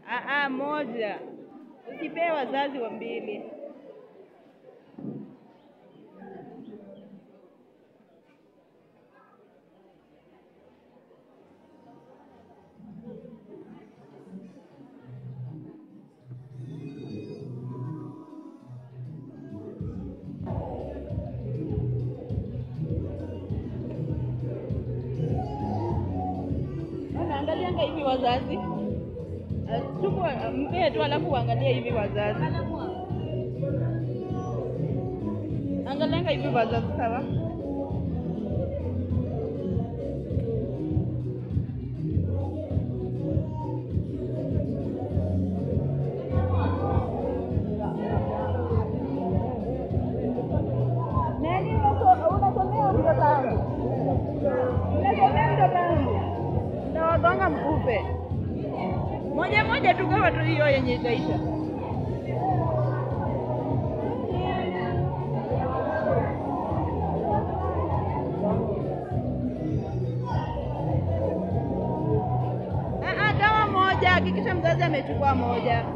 Aa, moja. Usipee wazazi wa mbili. Unaangalianga hivi wazazi, Uh, chukua mpee tu, alafu uangalie hivi wazazi, angalianga hivi wazazi, sawa? Nani unaso- unasomea mtoto wangu? Unasomea mtoto wangu? Ndawagonga mkupe moja moja tu, gawa tu hiyo yenye itaisha. Ah, ah, gawa moja, hakikisha mzazi amechukua moja.